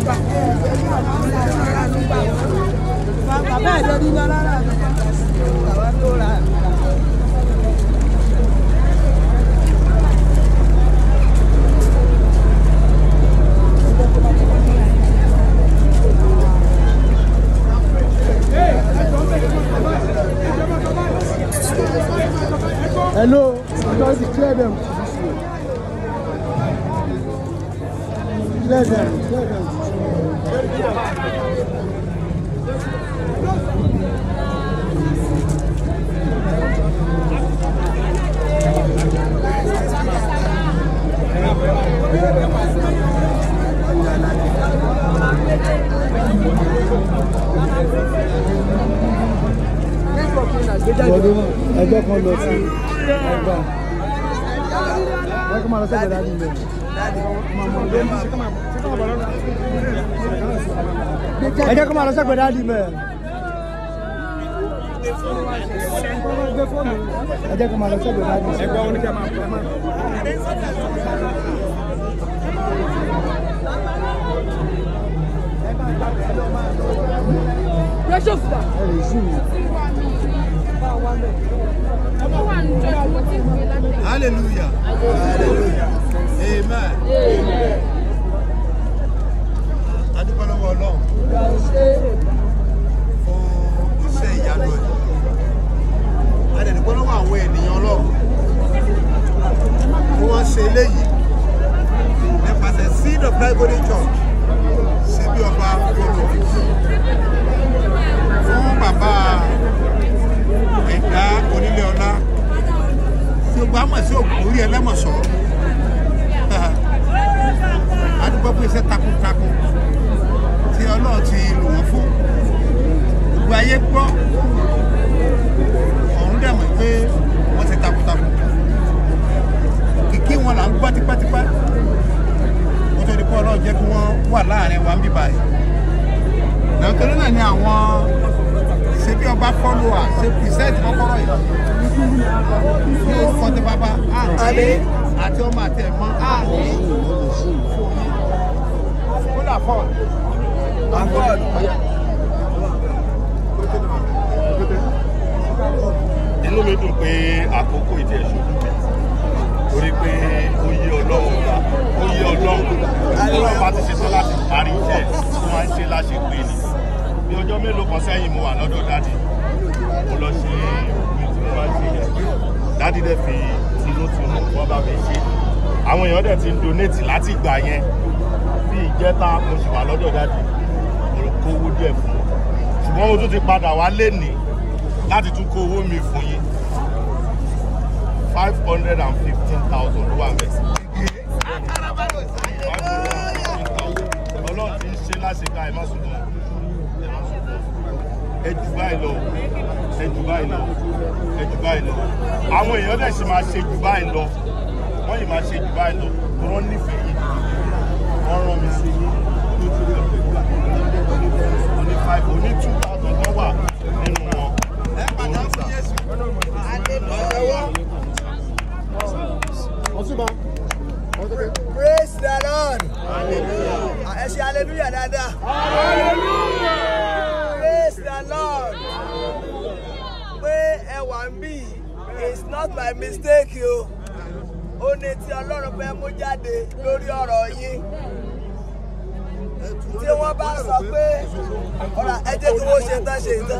bàbá ẹ̀ lórí lọ rárá bàbá tó ra. Hello, because you clear them. Clear them, clear them. Ọdún ẹgbẹ́ kan lọ sí ẹgbà. Wọ́n kọ́ máa lọ sẹ́gbẹ̀ẹ́ dájú ilẹ̀. Ẹ jẹ́ kó máa lọ sẹ́gbẹ̀ẹ́ dájú ilẹ̀. Ẹ jẹ́ kó máa lọ sẹ́gbẹ̀ẹ́ dájú ilẹ̀. Ẹgbẹ́ oníkẹ́ máa pẹ́ Pressure food. Ẹ lè sùn mí. Hallelujah. Hallelujah. Amen. Adúpẹ́ lọ́wọ́ Ọlọ́run fún iṣẹ́ ìyanu ẹ̀. Adẹ̀dúpẹ́ lọ́wọ́ àwọn ènìyàn Ọlọ́run tí wọ́n ṣe eléyìí nípasẹ̀ Seed of Calvary Church sí bí ọba Kolo fún bàbá ẹ̀dá onílé ọlá tí o bá mọ̀ sí òkú orí ẹlẹ́mọ̀sọ́ adúgbò fún iṣẹ́ takuntakun tí ọlọ́run ti lò wọ́n fún gbogbo ayé gbọ́ ọ̀run dẹ̀ mọ̀ pé wọ́n ti takuntakun kìkì wọn là ń gbọ́ tipẹ́tipẹ́ kó tó di pé ọlọ́run jẹ́ kí wọ́n wà láàrin wa ń bíbá yìí nàìjíríà náà ni àwọn ṣe bí ọba fọ́lù à ṣe pìrìsẹ́ǹtì kọ́kọ́rọ́ yìí ní orúkọ tí bàbá àti àti ọmọ àti ẹ̀mọ́ kódà fọ́ọ̀lù. inú mi dùn pé àkókò ìdí ẹ̀ṣọ́ torí pé ó yé ọlọ́run gbà ó yé ọlọ́run ọlọ́run bá ti ṣetán láti parí iṣẹ́ tó máa ń ṣe láṣẹ pé ni bí ọjọ́ mélòó kan sẹ́yìn mo wà lọ́dọ̀ dádì mo lọ ṣe ohun tí mo máa ń ṣe yẹn dádì dẹ̀ fi tinútinú wọ́n bá mi ṣe àwọn èèyàn dẹ̀ ti ń donate láti ìgbà yẹn bí ìjẹta mo sì wà lọ́dọ̀ dádì mo kó owó díẹ̀ fún wọn ṣùgbọ́n mo tún ti padà wá lénìí láti tún kó owó mi fún yín five hundred and fifteen thousand ló wà mẹ́. ọlọ́run ti ń ṣe láṣeká ẹ má sunkún ẹ má sunkún ẹ jù báyìí lọ ẹ jù báyìí lọ ẹ jù báyìí lọ àwọn èèyàn dẹ̀ sì máa ṣe jù báyìí lọ wọ́n yìí máa ṣe jù báyìí lọ tó wọ́n nífẹ̀ẹ́ yìí wọ́n rán mi sí yín tó tún lọ pẹ̀lú oní five oní two thousand tó wà nínú wọn. Ọ̀túnba. praise the lord ẹ ṣe hallelujah dáadáa praise the lord pé ẹ wà ń bì it's not my mistake o ó ní tí ọlọ́run fẹ́ mú jáde lórí ọ̀rọ̀ yín tí wọ́n bá sọ pé ọ̀rọ̀ ẹ jẹ́ kí wọ́n ṣe tán ṣe tán.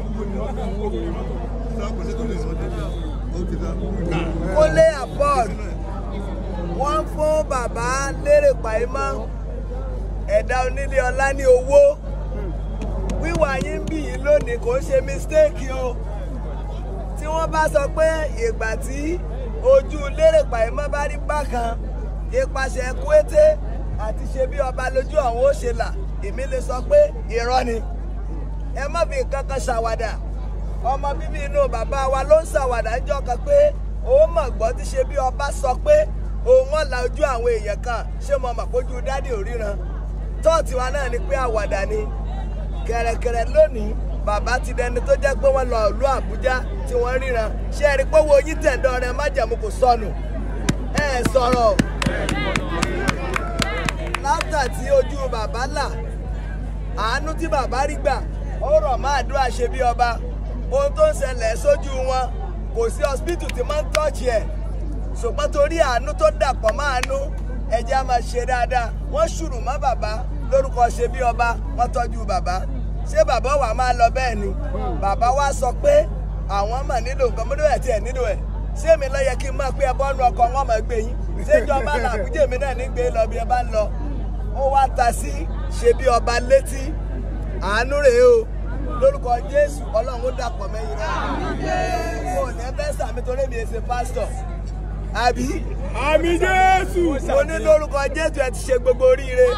kólé abroad wọ́n fún bàbá lérè pàímọ́ ẹ̀dá onílé ọlá ní owó wíwà yín bì yín lónìí kò ń ṣe mistake o tí wọ́n bá sọ pé ìgbà tí ojú lérè pàímọ́ bá rí bákan ipasẹ̀ kúété àti ṣe bí ọba lójú àwọn ó ṣe là èmi lè sọ pé irọ́ ni ẹ má fi nǹkan kan ṣàwàdà ọmọ bíbí inú bàbá wa ló ń ṣàwàdà ń jọ́ kan pé òun mọ̀ gbọ́ tí ṣe bí ọba sọ pé òun wọn la ojú àwọn èèyàn kan ṣé mo mọ̀ pójú dádì ò ríran tọ́ọ̀tì wa náà ni pé àwàdà ni kẹ̀rẹ̀kẹ̀rẹ̀ lónìí bàbá ti dẹni tó jẹ́ pé wọ́n lọ ìlú Àbújá tí wọ́n ríran ṣé ẹ rí pé owó yín tẹ̀dọ̀ rẹ májẹ̀mú kò sọnù ẹ sọ̀rọ̀ láfta nígbà tí ojú bàbá là àánú tí bàbá rí gbà ó rọ̀ má àdúrà ṣe bí ọba ohun tó ń ṣẹlẹ̀ sójú wọn kò sí hospital tí máa ń tọ́ọ̀chì ẹ̀ ṣùgbọ́n torí àánú tó dàpọ̀ mọ́ àánú ẹ̀jẹ̀ á máa ṣe dáadáa wọ́n ṣùrù mọ́ bàbá lórúkọ ṣe bí ọba wọ́n tọ́jú bàbá ṣé bàbá wa máa lọ bẹ́ẹ̀ ni bàbá wa sọ pé àwọn mà nílò nǹkan mọ́tò ẹ̀ tí ẹ̀ nílò ẹ̀ ṣé mi lọ yẹ kí n máa pé ẹ bọ́nu ọkọ̀ wọn máa gbé yín ṣé ìjọba làbújá èmi náà ní gbé lọ bí ẹ bá ń lọ ó wá ta sí ṣe bí ọba létí àánú rèé o lórúkọ jésù ọlọ́run ó dàpọ̀ mẹ́yìn rẹ̀ mo ní ẹ fẹ́ sàmì torí mi ṣe pásítọ̀ àbí àmì jésù. mo ní lórúkọ jésù ẹ ti ṣe gbogbo oríire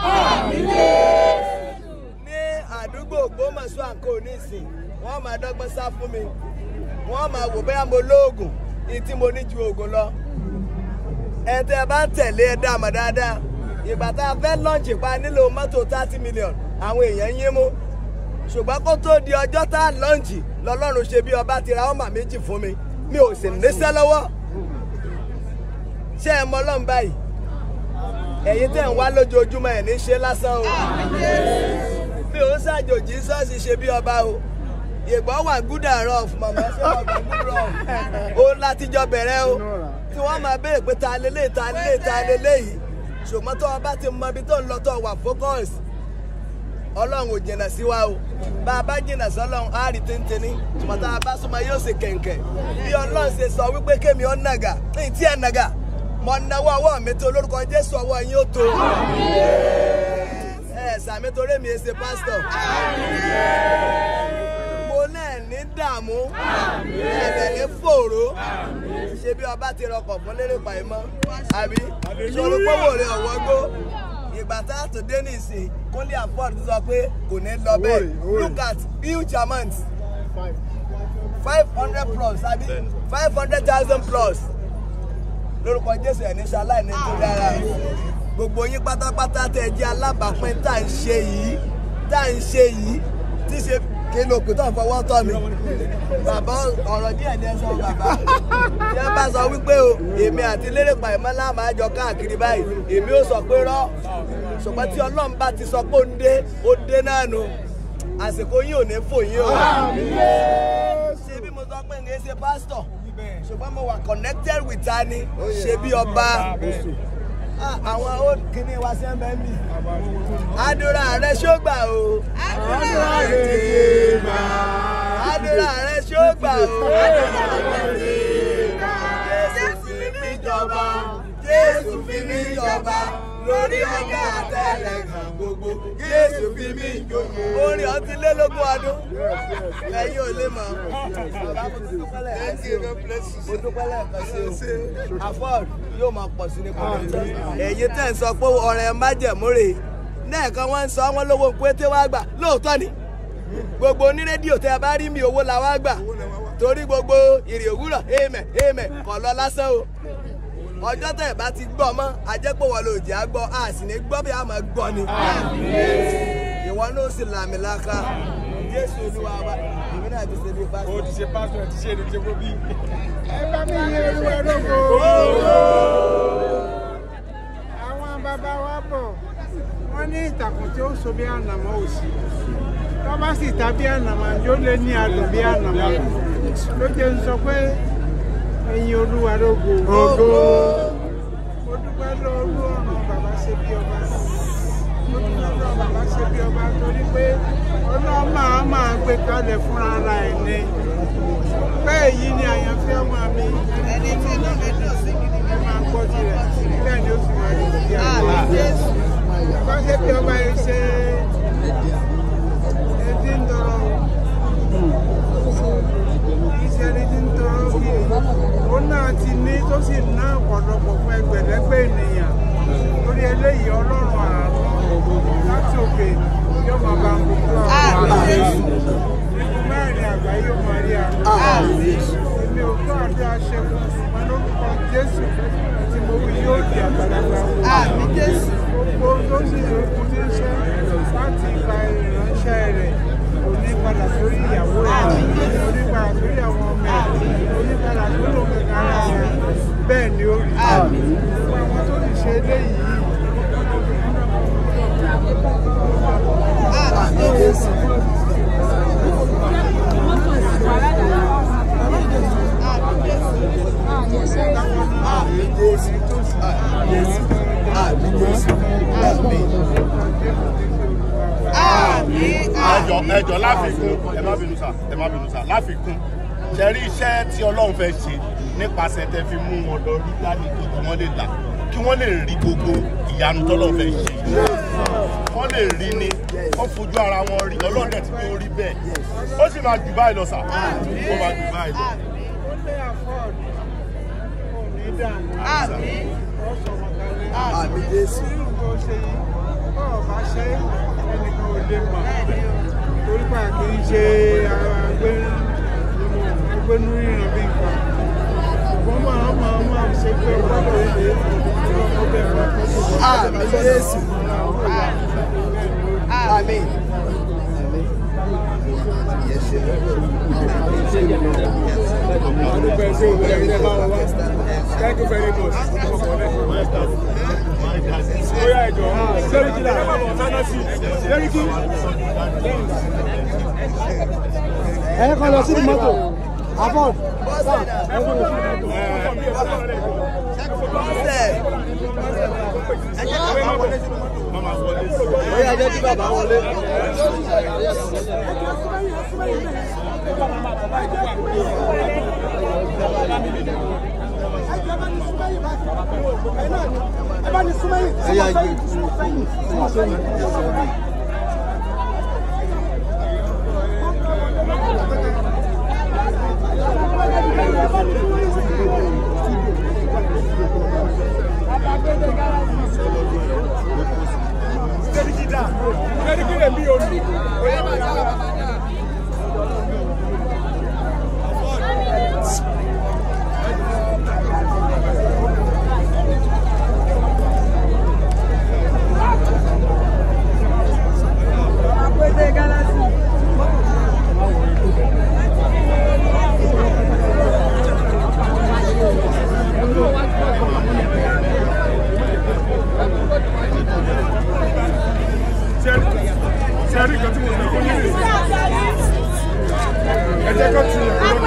ní àdúgbò ògbómọ̀ṣọ́ àǹkó nísìn wọ́n máa dọ́gbọ́n sá fún mi wọ́n máa wò bóyá mo lóògùn ní tí mo ní ju oògùn lọ ẹ tẹ́ ẹ bá ń tẹ̀lé ẹ dá àmọ́ dáadáa ìgbà tá a fẹ́ lọ́ǹchì pa nílò mọ́tò thirty million àwọn èèyàn yín mú ṣùgbọ́n kó tó di ọjọ́ tá a lọ́ǹchì lọ́lọ́run ṣe bí ọba ti ra ọmọ méjì fún mi mi ò sì níṣẹ́ lọ́wọ́ ṣé ẹ mọ ọlọ́run báyìí ẹ̀yin tẹ̀ ń wá lójoojúmọ́ ẹ̀ ní ṣe lásán o mi ò ṣàjòjì ṣọ́ọ̀ṣì ṣe bí ọba o ìgbọ́ wà gúdà rọ̀f màmá ṣe wà gúdà rọ̀f ó látijọ́ bẹ̀rẹ̀ o tí wọ́n máa béèrè pé ta lélẹ̀ ta lélẹ̀ ta lélẹ̀ yìí ṣùgbọ́n tó o bá ti mọ ibi tó ń lọ tó o wà focus ọlọ́run ò jìnnà sí wa o bá a bá jìnnà sí ọlọ́run á rí téńténí ṣùgbọ́n tá a bá súnmọ́ yóò ṣe kẹ̀ǹkẹ̀ bí ọlọ́run ṣe sọ wípé kémi ọ̀ nàgà ní tí ẹ̀ nàgà mọ̀ náwó ọwọ́ mi tó lórúkọ jésù ọwọ́ yín ó tó ẹ sàmì torí mi ṣe pásítọ̀ mo náà ní dààmú ẹ̀bẹ̀ ní fòró ṣe bí ọba ti rọkọ̀ fún lérè pàìmọ́ àbí sọ̀rọ̀ pọ́wọ́ rẹ̀ ọ̀wọ́gbó ìgbà tá a tó dé nìsín kúnlé afford sọ pé kò ní lọ bẹ́ẹ̀ look at huge amount five hundred plus àbí five hundred thousand plus lórúkọ jésù ẹ̀ ní ṣaláì ní tó dára gbogbo yín pátápátá tẹ ẹ jẹ́ alábàápín tá à ń ṣe yìí tá à ń ṣe yìí tí ṣe kí ló kù tó ń fọwọ́ tọ́ mi bàbá ọ̀rọ̀ díẹ̀ ní ẹ sọ bàbá tí wọ́n bá sọ wípé o èmi àti lérè pàìmọ́lá máa jọ káàkiri báyìí èmi ó sọ pé rọ́ ṣùgbọ́n tí ọlọ́run bá ti sọ pé ó ń dé ó dé náà nu àsìkò yín ò ní fò yín o ṣé bí mo sọ pé ń ṣe pásítọ̀ ṣùgbọ́n mo wà connected with ta ni ṣe bí ọba àwọn old kìíní wa ṣe ń bẹ́ mi àdúrà rẹ ṣó gbà o àdúrà rẹ ti gbà àdúrà rẹ ṣó gbà o jésù fi mí jọba jésù fi mí jọba lórí ọgá àtẹlẹgàn gbogbo jésù fi mí jòyè orin ọtí lélógún ọdún ẹ̀yin ò lè mọ̀ mo dúpẹ́ lẹ́ẹ̀kan sí o afford yóò máa pọ̀ sí ní kọ́ńtà ẹ̀yin tẹ̀ ń sọ pé ọ̀rẹ́ májẹ̀múrè lẹ́ẹ̀kan wọ́n ń sọ wọ́n lówó pété wá gbà lóòótọ́ ni gbogbo onírédíò tẹ́ ẹ bá rí mi owó la wá gbà torí gbogbo ìrì òwúrọ̀ èèmẹ̀ èèmẹ̀ kọ̀ lọ lásán o ọjọ́ tẹ̀ bá ti gbọ́ mọ́ ajẹ́pọ̀ wọn ló jẹ́ àgbọ̀ a sì ní gbọ́ bí a máa gbọ́ ni ìwọ náà sì làmìlaka jésù olúwa wa èmi náà ti ṣe bí pásítọ̀. o ti ṣe pásítọ̀ ti ṣe èdè kó bí. ẹ bá mi yẹ olúwa lóko. àwọn bàbá wa bọ̀ wọ́n ní ìtàkùn tí ó so bí ànàmọ́ òsì tó bá sì ta bí ànàmọ́ yóò lé ní adùn bí ànàmọ́ ló jẹ́ ń sọ pé ẹ̀yin olúwa lógo. Ògo. mo dúpẹ́ lọ́ọ́lù ọ̀nà bàbá ṣe bí ọba mo dúpẹ́ lọ́ọ́ bàbá ṣe bí ọba torí pé ọlọ́run máa máa gbé kalẹ̀ fúnra ara ẹ̀ ní pé èyí ni àyànfẹ́ ọmọ mi ẹni tí inú mi dùn sí gidi ẹ máa gbọ́ tirẹ̀ bẹ́ẹ̀ ni ó sì máa rí ìdí àmì àgbà jésù bàbá ṣe bí ọba yìí ṣe ẹdí ń tọrọ kì í ṣe ẹni tí ń tọrọ kí ó náà ti ní tó sì ná ọ̀pọ̀lọpọ̀ fún ẹgbẹ̀lẹ́gbẹ̀ ènìyàn lórí eléyìí ọlọ́run àánú láti òkè yóò máa bá ń gbogbo àmì jésù nínú mẹ́rin àgbáyé yóò máa rí àánú àmì èmi ò gbọ́ àdúrà ṣẹ́gun ṣùgbọ́n lórúkọ jésù tí mo wí yóò di àgbàlagbà wò àmì jésù gbogbo tó sì lókun tí ń ṣe láti ipa ìránṣẹ́ rẹ̀ kò ní padà sórí ìyàwó rẹ̀ kò ní padà sórí àwọn ọmọ ẹ̀ kò ní padà sórí òun kankan ara rẹ̀ bẹ́ẹ̀ ni ó rí gbogbo àwọn tó sì ṣe eléyìí ẹjọ láfikún ẹ má bínú sà ẹ má bínú sà láfikún ṣe rí iṣẹ́ tí ọlọ́run fẹ́ ṣe nípasẹ̀ tẹ fi mú wọn lọ rí lánìí kí wọ́n lè là kí wọ́n lè rí gbogbo ìyanu tọ́lọ́run fẹ́ ṣe wọ́n lè rí ni wọ́n fojú ara wọn rí ọlọ́run dẹ̀ ti pé ó rí bẹ́ẹ̀ ó sì máa jù báyìí lọ sà ó máa jù báyìí lọ. ó lé afford kò ní dààmú Àmín. ó sọmọ kalẹ̀ Àmín Jésù. nínú tó ṣe yìí bọ́ ọ bá ṣe ẹnìkan ò lè mọ̀ torí pa kì í ṣe ara agbénú ríran bí nǹkan ṣùgbọ́n máa máa máa ṣe pé ọgbọ́dọ̀ ilé ọmọ bẹ́ẹ̀ máa kọ́ sí ọmọ Àmín Jésù. Àmín. Thank you very much. Oya ẹjọ, Sẹ́ríkì là, Nana sí, Sẹ́ríkì. Ẹ kọ́ lọ sí mọ́tò, Afọ́d. Bọ́sẹ̀. Oya jẹ́ kí bàbá wọlé. Sẹ́ríkì lè bí olù. Sẹ́ríkì kan tí mo sọ fún yín rè. Ẹ jẹ́ kó tu ìyàwó